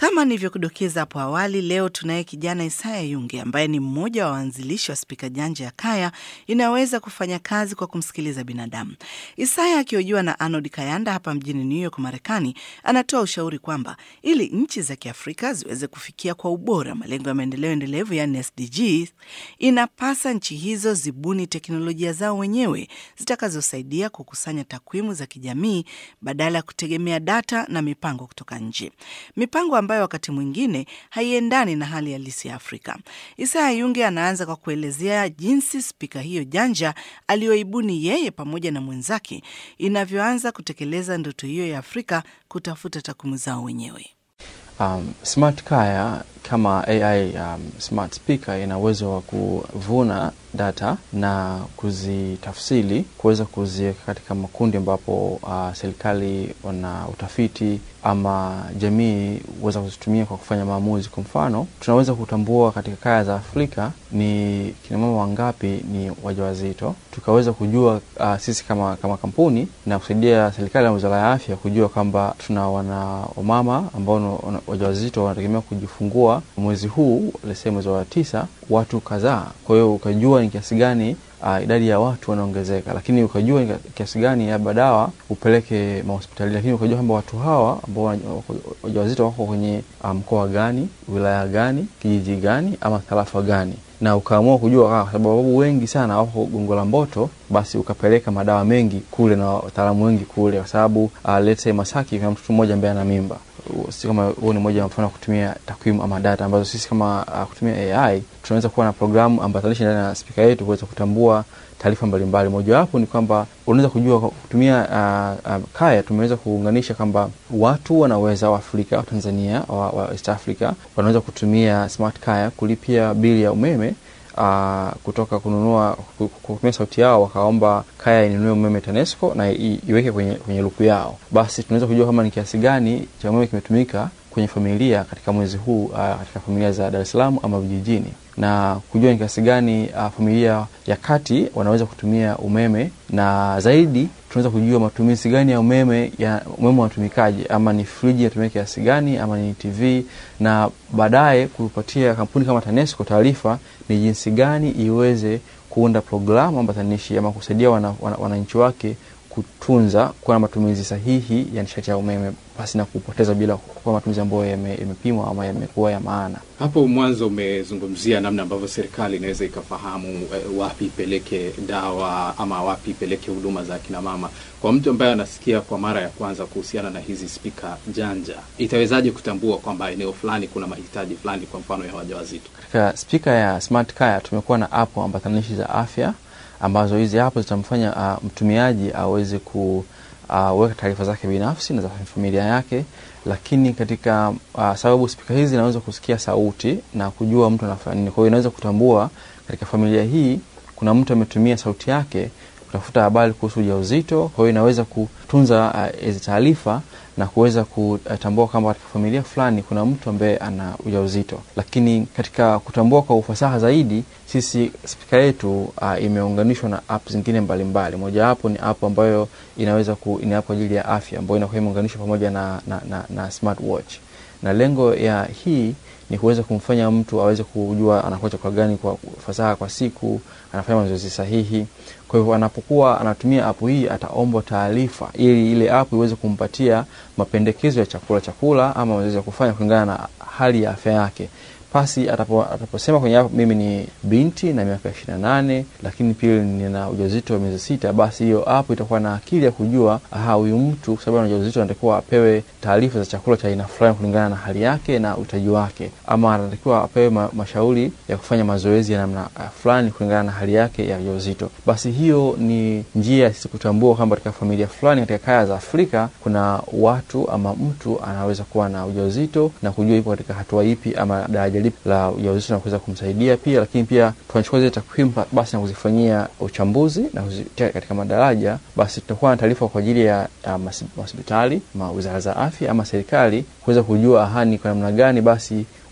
Kama nilivyokudokeza hapo awali, leo tunaye kijana Isaya Yunge ambaye ni mmoja wa waanzilishi wa spika janja ya Kaya inayoweza kufanya kazi kwa kumsikiliza binadamu. Isaya akihojiwa na Arnold Kayanda hapa mjini New York, Marekani, anatoa ushauri kwamba ili nchi za Kiafrika ziweze kufikia kwa ubora malengo ya maendeleo endelevu yani SDGs, inapasa nchi hizo zibuni teknolojia zao wenyewe zitakazosaidia kukusanya takwimu za kijamii badala ya kutegemea data na mipango kutoka nje, mipango ambayo wakati mwingine haiendani na hali halisi ya Afrika. Isaya Yunge anaanza kwa kuelezea jinsi spika hiyo janja aliyoibuni yeye pamoja na mwenzake inavyoanza kutekeleza ndoto hiyo ya Afrika kutafuta takwimu zao wenyewe. Um, Smart Kaya kama AI um, smart speaker ina uwezo wa kuvuna data na kuzitafsiri kuweza kuziweka katika makundi ambapo uh, serikali wana utafiti ama jamii huweza kuzitumia kwa kufanya maamuzi. Kwa mfano, tunaweza kutambua katika kaya za Afrika ni kinamama wangapi ni wajawazito, tukaweza kujua uh, sisi kama, kama kampuni na kusaidia serikali na wizara ya afya kujua kwamba tuna wana wamama ambao wajawazito wanategemea kujifungua mwezi huu lese mwezi wa tisa watu kadhaa. Kwa hiyo ukajua ni kiasi gani uh, idadi ya watu wanaongezeka, lakini ukajua ni kiasi gani labda dawa upeleke mahospitali, lakini ukajua kwamba watu hawa ambao wajawazito wako kwenye mkoa um, gani, wilaya gani, kijiji gani ama tarafa gani na ukaamua kujua kwa sababu wengi sana wako Gongo la Mboto, basi ukapeleka madawa mengi kule na wataalamu wengi kule, kwa sababu uh, let's say Masaki kuna mtoto mmoja ambaye ana mimba. Si kama huo ni moja mfano wa kutumia takwimu ama data ambazo sisi kama uh, kutumia AI tunaweza kuwa na programu ambatanishi ndani ya spika yetu kuweza kutambua taarifa mbalimbali. Mojawapo ni kwamba unaweza kujua kwa kutumia uh, uh, Kaya tumeweza kuunganisha kwamba watu wanaweza wa Afrika wa Tanzania wa, wa East Africa wanaweza kutumia Smart Kaya kulipia bili ya umeme uh, kutoka kununua kutumia sauti yao wakaomba Kaya inunue umeme TANESCO na iweke kwenye, kwenye luku yao, basi tunaweza kujua kama ni kiasi gani cha umeme kimetumika kwenye familia katika mwezi huu uh, katika familia za Dar es Salaam ama vijijini na kujua ni kiasi gani uh, familia ya kati wanaweza kutumia umeme, na zaidi tunaweza kujua matumizi gani ya umeme ya umeme unatumikaje, ama ni friji inatumia kiasi gani, ama ni TV, na baadaye kupatia kampuni kama TANESCO taarifa ni jinsi gani iweze kuunda programu ambatanishi ama kusaidia wananchi wana, wana wake kutunza kuwa na matumizi sahihi ya nishati ya umeme pasi na kupoteza bila kuwa matumizi ambayo yamepimwa ama yamekuwa ya maana. Hapo mwanzo umezungumzia namna ambavyo serikali inaweza ikafahamu eh, wapi ipeleke dawa ama wapi ipeleke huduma za akina mama. Kwa mtu ambaye anasikia kwa mara ya kwanza kuhusiana na hizi spika janja, itawezaje kutambua kwamba eneo fulani kuna mahitaji fulani, kwa mfano ya wajawazito? Katika spika ya Smart Kaya tumekuwa na app ambatanishi za afya ambazo hizi hapo zitamfanya uh, mtumiaji aweze kuweka uh, taarifa zake binafsi na za familia yake, lakini katika uh, sababu spika hizi zinaweza kusikia sauti na kujua mtu anafanya nini. Kwa hiyo inaweza kutambua katika familia hii kuna mtu ametumia sauti yake kutafuta habari kuhusu ujauzito. Kwa hiyo inaweza kutunza hizi uh, taarifa na kuweza kutambua kwamba katika familia fulani kuna mtu ambaye ana ujauzito. Lakini katika kutambua kwa ufasaha zaidi, sisi spika yetu uh, imeunganishwa na app zingine mbalimbali. Mojawapo ni app ambayo inaweza ku, ni app kwa ajili ya afya ambayo inakuwa imeunganishwa pamoja na, na, na, na smartwatch, na lengo ya hii ni kuweza kumfanya mtu aweze kujua anakula chakula gani kwa fasaha kwa siku, anafanya mazoezi sahihi. Kwa hivyo anapokuwa anatumia app hii ataombwa taarifa ili ile app iweze kumpatia mapendekezo ya chakula chakula ama mazoezi ya kufanya kulingana na hali ya afya yake. Pasi atapo, ataposema kwenye app mimi ni binti na miaka ishirini na nane lakini pia nina ujauzito wa miezi sita, basi hiyo app itakuwa na akili ya kujua aha, huyu mtu kwa sababu ana ujauzito anatakiwa apewe taarifa za chakula cha aina fulani kulingana na hali yake na uhitaji wake, ama anatakiwa apewe ma, mashauri ya kufanya mazoezi ya namna uh, fulani kulingana na hali yake ya ujauzito. Basi hiyo ni njia sisi kutambua kwamba katika familia fulani katika kaya za Afrika kuna watu ama mtu anaweza kuwa na ujauzito na kujua ipo katika hatua ipi ama daraja lipi la ujauzito na kuweza kumsaidia pia, lakini pia tunachukua zile takwimu basi na kuzifanyia uchambuzi na kuzitia katika madaraja, basi tutakuwa na taarifa kwa ajili ya mahospitali ma wizara za afya ama serikali kuweza kujua ahani kwa namna gani basi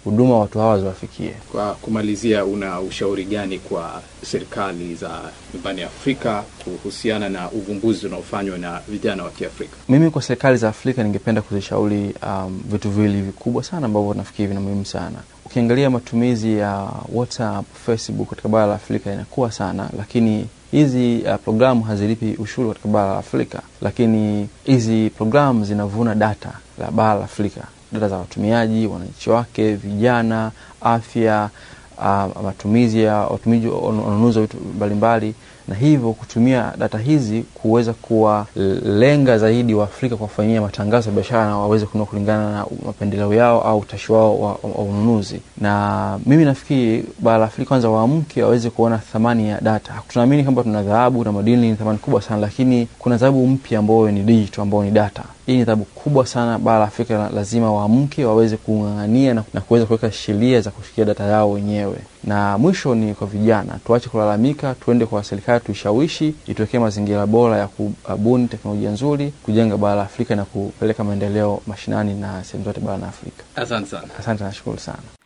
huduma watu hawa ziwafikie. Kwa kumalizia, una ushauri gani kwa serikali za nyumbani Afrika kuhusiana na uvumbuzi unaofanywa na vijana wa Kiafrika? Mimi kwa serikali za Afrika ningependa kuzishauri um, vitu viwili vikubwa sana ambavyo nafikiri vina muhimu sana. Ukiangalia matumizi ya WhatsApp, Facebook katika bara la Afrika inakuwa sana, lakini hizi uh, programu hazilipi ushuru katika bara la Afrika, lakini hizi programu zinavuna data la bara la Afrika, data za watumiaji, wananchi wake, vijana, afya, uh, matumizi ya watumizi, ununuzi wa vitu mbalimbali na hivyo kutumia data hizi kuweza kuwalenga zaidi Waafrika kwa kufanyia matangazo ya biashara na waweze kununua kulingana na mapendeleo yao au utashi wao wa, wa ununuzi. Na mimi nafikiri bara la Afrika kwanza waamke waweze kuona thamani ya data. Tunaamini kwamba tuna dhahabu na madini ni thamani kubwa sana, lakini kuna dhahabu mpya ambayo ni digital, ambayo ni data. Hii ni dhahabu kubwa sana. Bara la Afrika lazima waamke waweze kung'ang'ania na, na kuweza kuweka sheria za kushikia data yao wenyewe. Na mwisho ni kwa vijana, tuache kulalamika, tuende kwa serikali tuishawishi ituwekee mazingira bora ya kubuni teknolojia nzuri, kujenga bara la Afrika na kupeleka maendeleo mashinani na sehemu zote barani Afrika. Asante sana. Asante, nashukuru sana.